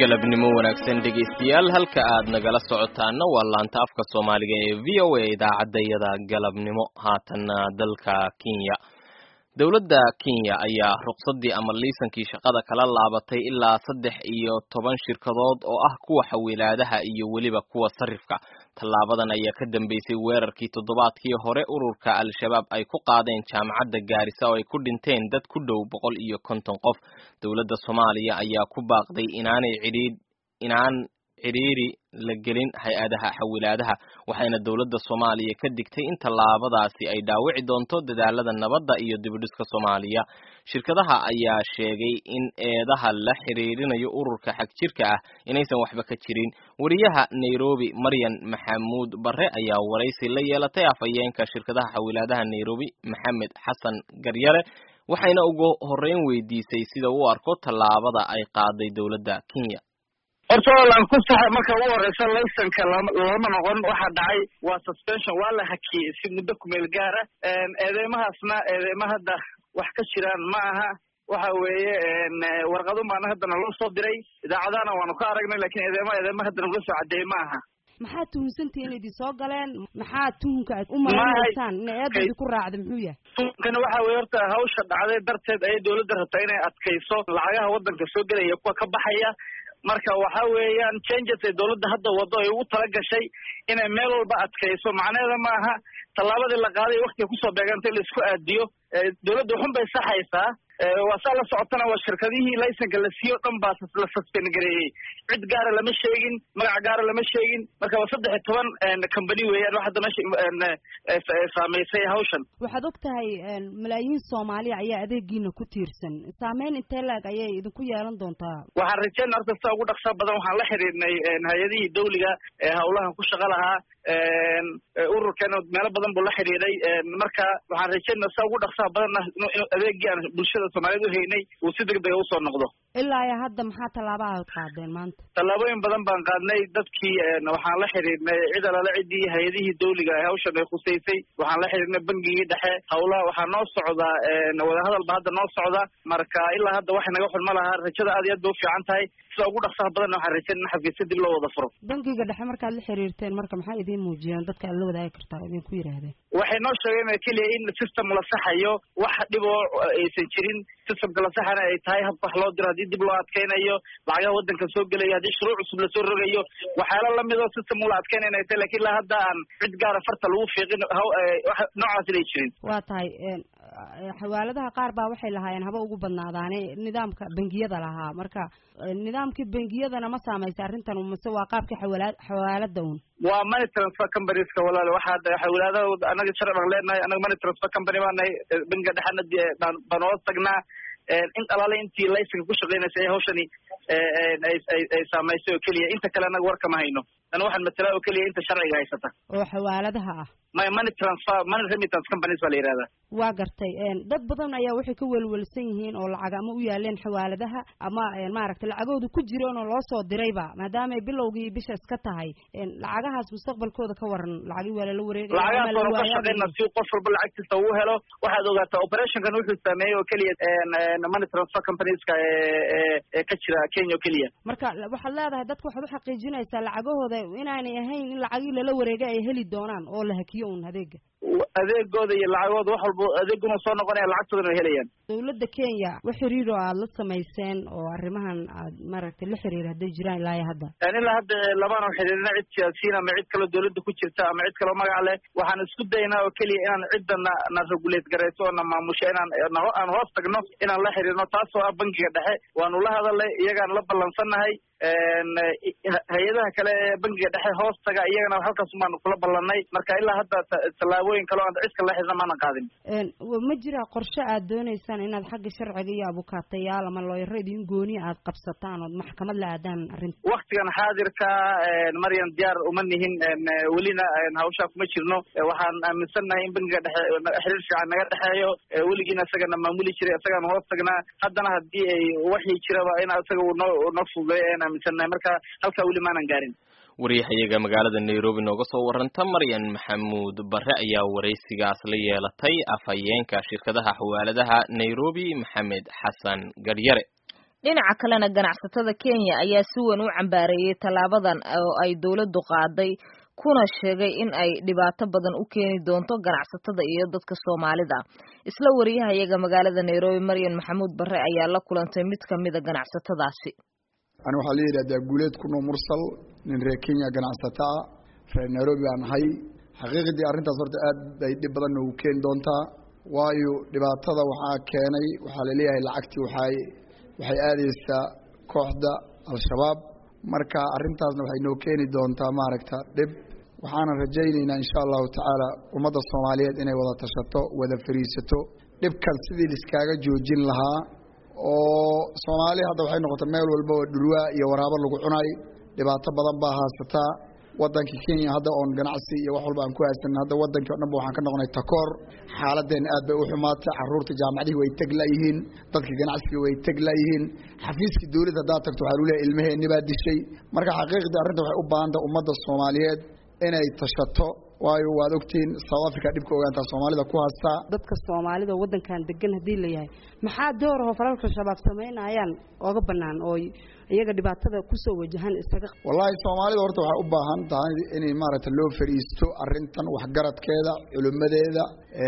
galabnimo wanaagsan dhegaystayaal halka aad nagala socotaana waa laanta afka soomaaliga ee v o a idaacadayada galabnimo haatanna dalka kenya dowladda kenya ayaa ruqsaddii ama liisankii shaqada kala laabatay ilaa saddex iyo toban shirkadood oo ah kuwa xawilaadaha iyo weliba kuwa sarifka tallaabadan ayaa ka dambeysay weerarkii toddobaadkii hore ururka al-shabaab ay ku qaadeen jaamacadda gaarisa oo ay ku dhinteen dad ku dhow boqol iyo konton qof dowladda soomaaliya ayaa ku baaqday inaanay cidhiidh inaan cidhiiri la gelin hay-adaha xawilaadaha waxayna dowladda soomaaliya ka digtay in tallaabadaasi ay dhaawici doonto dadaalada nabadda iyo dibidhiska soomaaliya shirkadaha ayaa sheegay in eedaha la xiriirinayo ururka xagjirka ah inaysan waxba ka jirin wariyaha nairobi maryan maxamuud barre ayaa waraysi la yeelatay afhayeenka shirkadaha xawilaadaha nairobi maxamed xasan garyare waxayna ugu horreyn weydiisay sida uu arko tallaabada ay qaaday dowladda kenya horta walaan ku saxa marka ugu horeysa laysanka lama noqon waxaa dhacay waa suspension waa la hakiyey si muddo kumeel gaara eedeymahaasna eedeyma hadda wax ka jiraan ma aha waxa weeye warqadun baana haddana loo soo diray idaacadahana waanu ka aragnay lakin eedeyma eedeyma haddana ula soo cadeeyey ma aha maxaad tuhunsantihi in idin soo galeen maxaa tuhunka aad u maleynaysaan ina eedadi ku raacda muxuu yahay tuhunkana waxa weye horta hawsha dhacday darteed ayay dawladda rabtaa inay adkayso lacagaha waddanka soo gelaya kuwa ka baxaya marka waxa weeyaan changes ay dawladda hadda wado ay ugu tala gashay inay meel walba adkayso macnaheeda ma aha tallaabadii la qaaday waktiga kusoo beeganta in la isku aadiyo dawladda waxun bay saxaysaa waa saa la socotana waa shirkadihii laysanka la siiyo o dhan baa la suspend gareeyey cid gaara lama sheegin magac gaara lama sheegin marka waa saddex iyo toban company weeyaan wax hadda meesha saamaysay hawshan waxaad og tahay malaayiin soomaaliya ayaa adeegiina ku tiirsan saameyn intee laeg ayay idinku yeelan doontaa waxaan rajeyna horta sida ugu dhaqsaa badan waxaan la xiriirnay hay-adihii dawliga ee hawlahan ku shaqa lahaa ururkeena meelo badan buu la xidhiidhay marka waxaan rajeynaa sida ugu dhaqsaha badanna inuu adeegii aan bulshada soomaaliyeed uhaynay uu si degdega usoo noqdo ilaa iyo hadda maxaa tallaabaa ad qaadeen maanta tallaabooyin badan baan qaadnay dadkii waxaan la xiriirnay cid alala ciddii hay-adihii dawliga ee hawshan ay khusaysay waxaan la xiriirnay bangigii dhexe hawlaha waxaa noo socdaa wadahadal ba hadda noo socda marka ilaa hadda wax naga xun ma laha rajada aad iyo aad bay ufiican tahay sida ugu dhaqsaha badanna waxaan rajeyn in xafiisya dib loo wada furo bangiga dhexe markaad la xiriirteen marka maxay idiin muujiyeen dadka aad la wadaagi kartaa idinku yidhaahdeen waxay noo sheegeen keliya in system la saxayo wax dhib oo aysan jirin systemka la saxana ay tahay habka wax loo diro haddii dib loo adkeynayo lacagaha waddanka soo gelayo haddii shuruuc cusub lasoo rogayo waxyaala lamid oo system ula adkeynayna ay tahay lakin ilaa hadda aan cid gaara farta lagu fiiqin noocaas inay jirin waa tahay xawaaladaha qaar baa waxay lahaayeen haba ugu badnaadaane nidaamka bangiyada lahaa marka nidaamkii bangiyadana ma saamaysa arrintan mase waa qaabkii xawala xawaalada un waa money transfer companyeska walaal waxaa xawilaadaha anaga sharci baan leenahay anaga money transfer company baa nahay bangiga dhexena baan hoos tagnaa in alaale intii laysanka ku shaqeynaysa ee hawshani ay saamaysay oo keliya inta kale anaga warkama hayno ana waxaan matalaa oo keliya inta sharciga haysata oo xawaaladaha ah my money transfer money remittance companies baa la yihahdaa waa gartay dad badan ayaa waxay ka welwelsan yihiin oo lacag ama u yaaleen xawaaladaha ama maaragtay lacagooda ku jireen oo loo soo dirayba maadaama ay bilowgii bisha iska tahay lacagahaas mustaqbalkooda ka waran lacagii waa lala wareegay lacagahaas waanu ka shaqeyna si qof walba lacagtiisa uu helo waxaad ogaataa operationkan wuxuu sameeyey oo keliya money transfer companieska ee ka jira kenya oo keliya marka waxaad leedahay dadka waxaad uxaqiijinaysaa lacagahooda inaanay ahayn in lacagii lala wareegay ay heli doonaan oo la hakiyo un adeega adeegooda iyo lacagooda wax walba adeeguna soo noqonaya lacagtoodana way helayaan dawladda kenya wax xiriir oo aada la samayseen oo arrimahan aad maaragtay la xiriir hadday jiraan ilaa iyo hadda ilaa hadda labaana xiriirina cid siyaasiyiin ama cid kaloo dawladda ku jirta ama cid kaloo magac leh waxaan isku daynaa oo keliya inaan cidda na na regulate garayso oo na maamusho inaan aan hoos tagno inaan la xiriirno taasoo ah bangiga dhexe waanu la hadalnay iyagaan la ballansannahay hay-adaha kale ee bangiga dhexe hoos taga iyagana halkaas baanu kula ballanay marka ilaa hadda tallaabooyin kale o aan cid kale la xidna maanan qaadin ma jira qorshe aad dooneysaan inaad xagga sharciga iyo abukaatayaal ama looyaro idin gooni aad qabsataan ood maxkamad la aadaan arrinta waktigan xaadirka maryan diyaar uma nihin welina hawshaa kuma jirno waxaan aaminsannahay in bangiga dhexe xiriir fiican naga dhexeeyo weligiina isagana maamuli jiray isagaan hoos tagnaa haddana haddii ay waxii jiraba in isaga uu noo noo fududeeyo ayaan aaminsannahay marka halkaa weli maanan gaarin wariyahayaga magaalada nairobi nooga soo waranta maryan maxamuud bare ayaa waraysigaas la yeelatay afhayeenka shirkadaha xawaaladaha nairobi maxamed xasan garyare dhinaca kalena ganacsatada kenya ayaa si weyn u cambaareeyey tallaabadan oo ay dowladdu qaaday kuna sheegay in ay dhibaato badan u keeni doonto ganacsatada iyo dadka soomaalida isla wariyahayaga magaalada nairobi maryan maxamuud barre ayaa la kulantay mid kamida ganacsatadaasi ani waxaa la yidhahdaa guuleed kuno mursal nin reer kenya ganacsato ah reer nairobi baan ahay xaqiiqdii arrintaas horta aad bay dhib badan noogu keeni doontaa waayo dhibaatada waxaa keenay waxaa laleeyahay lacagtii waxay waxay aadaysaa kooxda al-shabaab marka arrintaasna waxay noo keeni doontaa maaragta dhib waxaana rajaynaynaa insha allahu tacaala ummadda soomaaliyeed inay wada tashato wada fariisato dhibkan sidii liskaaga joojin lahaa oo soomaali hadda waxay noqotay meel walba oo dhulwaa iyo waraabo lagu cunay dhibaato badan baa haasataa waddanka kenya hadda oon ganacsi iyo wax walba aan ku haysanin hadda waddankii o dhan ba waxaan ka noqonay takoor xaaladeen aad bay u xumaatay caruurta jaamacadihii way teg layihiin dadka ganacsiga way teg layihiin xafiiskii dawladda haddaad tagto waxaa luleeyahy ilmaheenni baa dishay marka xaqiiqdii arrinta waxay u baahantaha ummadda soomaaliyeed inay tashato waayo waad ogtihiin south africa dhibka ogaantaa soomaalida ku haystaa dadka soomaalida waddankan degan haddii la yahay maxaa doorahoo falalka shabaab samaynayaan ooga bannaan oo iyaga dhibaatada kusoo wajahan isaga wallaahi soomaalida horta waxay u baahan tahay inay maaragtay loo fariisto arrintan waxgaradkeeda culimmadeeda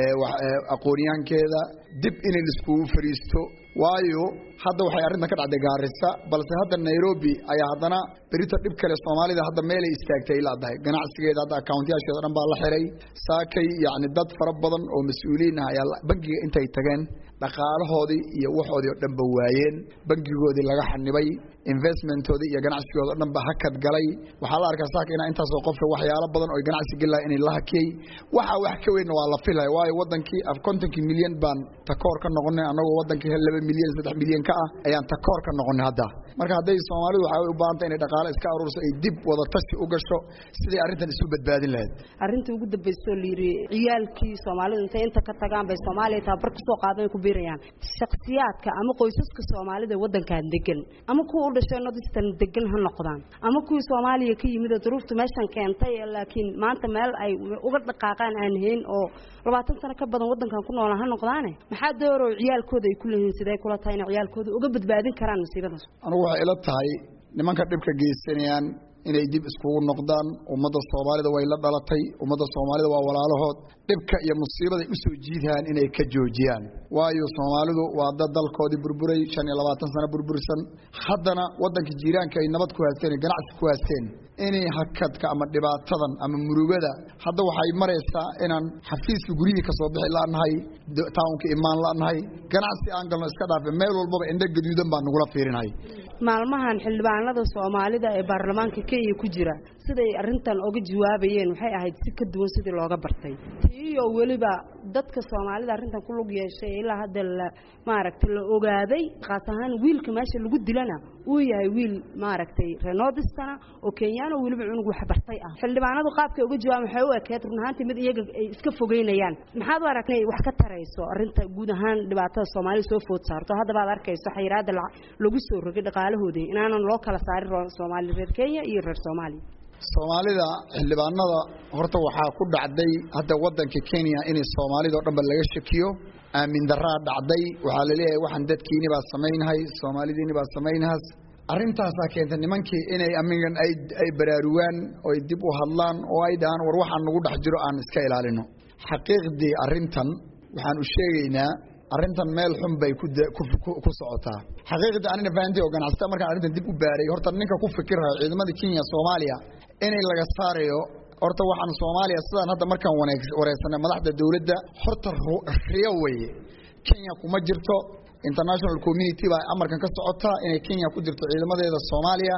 aqoonyahankeeda dib inay laiskugu fariisto waayo hadda waxay arrintan ka dhacday gaarisa balse hadda nairobi ayaa haddana berito dhib kale soomaalida hadda meelay istaagtay laadahay ganacsigeeda hadda akawntayaasheeda o dhan baa la xiray saakay yacni dad fara badan oo mas-uuliyiin ah ayaa bangiga intay tageen dhaqaalahoodii iyo waxoodii oo dhan ba waayeen bangigoodii laga xanibay investmenttoodii iyo ganacsigooda o dhan ba hakad galay waxaa la arkaa saaka inaa intaasoo qofka waxyaalo badan oo ganacsi geli lahay inay la hakiyey waxa wax ka weynna waa la filaya waayo waddankii af kontonkii milyan baan takoor ka noqonay annagoo waddankii hel laba milyan saddex milyan ka ah ayaan takoor ka noqonay hadda marka hadday soomaalidu waxay u baahantay inay dhaqaale iska aruurso ay dib wada tashi u gasho siday arrintan isu badbaadin lahayd arrintii ugu dambaysoo layidhi ciyaalkii soomaalidu intay inta ka tagaan bay soomaaliya tababar kusoo qaadan ku biirayaan shaksiyaadka ama qoysaska soomaalida waddankan degan ama kuwa u dhashay nodistan degan ha noqdaan ama kuwii soomaaliya ka yimid oo duruuftu meeshan keentay laakiin maanta meel ay uga dhaqaaqaan aan hayn oo labaatan sano ka badan waddankan ku noolaan ha noqdaane maxaa doorow ciyaalkooda ay ku leeyihiin sidee kula tahay inay ciyaalkooda uga badbaadin karaan musiibadaas anigu waxay ila tahay nimanka dhibka geysanayaan inay dib iskugu noqdaan ummadda soomaalida way la dhalatay ummadda soomaalida waa walaalahood dhibka iyo musiibaday u soo jiidaan inay ka joojiyaan waayo soomaalidu waa dad dalkoodii burburay shan iyo labaatan sano burbursan haddana waddanka jiiraanka ay nabad ku haysteen ganacsi ku haysteen inay hakadka ama dhibaatadan ama murugada hadda waxay maraysaa inaan xafiiska guryihii kasoo bixi la'nahay tawnka imaan la'nahay ganacsi aan galno iska dhaafe meel walbaba indho gaduudan baa nagula fiirinhay maalmahan xildhibaanada soomaalida ee baarlamaanka kenya ku jira siday arrintan oga jawaabayeen waxay ahayd si ka duwan sidii looga bartay tiiyo weliba dadka soomaalida arrintan ku lug yeeshay ilaa hadda la maaragtay la ogaaday khaas ahaan wiilka meesha lagu dilana uu yahay wiil maaragtay renodistana oo kenyaano weliba cunug waxbartay ah xildhibaanadu qaabkay uga jawaaban waxay u ekeed run ahaantii mid iyaga ay iska fogeynayaan maxaad u aragtay wax ka tarayso arrinta guud ahaan dhibaatada soomaalida soo food saarto haddaba aad arkayso xayiraada lagu soo rogay dhaqaalahoodii inaanan loo kala saarin soomaali reer kenya iyo reer soomaaliya soomaalida xildhibaanada horta waxaa ku dhacday hadda waddanka kenya inay soomaalida o dhan ba laga shakiyo aamin daraa dhacday waxaa laleeyahay waxaan dadkiini baa samaynahay soomaalidiini baa samaynahas arrintaasaa keentay nimankii inay amigan ay ay baraarugaan oy dib u hadlaan oo ay dhahaan war waxaan nagu dhex jiro aan iska ilaalino xaqiiqdii arrintan waxaan u sheegaynaa arrintan meel xun bay ku socotaa xaqiiqdii anina fahanti oo ganacsata markaan arrintan dib u baaray horta ninka ku fikirhayo ciidamada kenya soomaaliya inay laga saarayo horta waxaan soomaaliya sidaan hadda markaan wareegsanay madaxda dowladda horta riyo weye kenya kuma jirto international community baa amarkan ka socotaa inay kenya ku jirto ciidamadeeda soomaaliya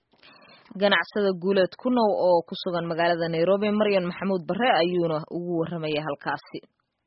ganacsada guuleed ku now oo ku sugan magaalada nairobi maryan maxamuud bare ayuuna ugu warramaya halkaasi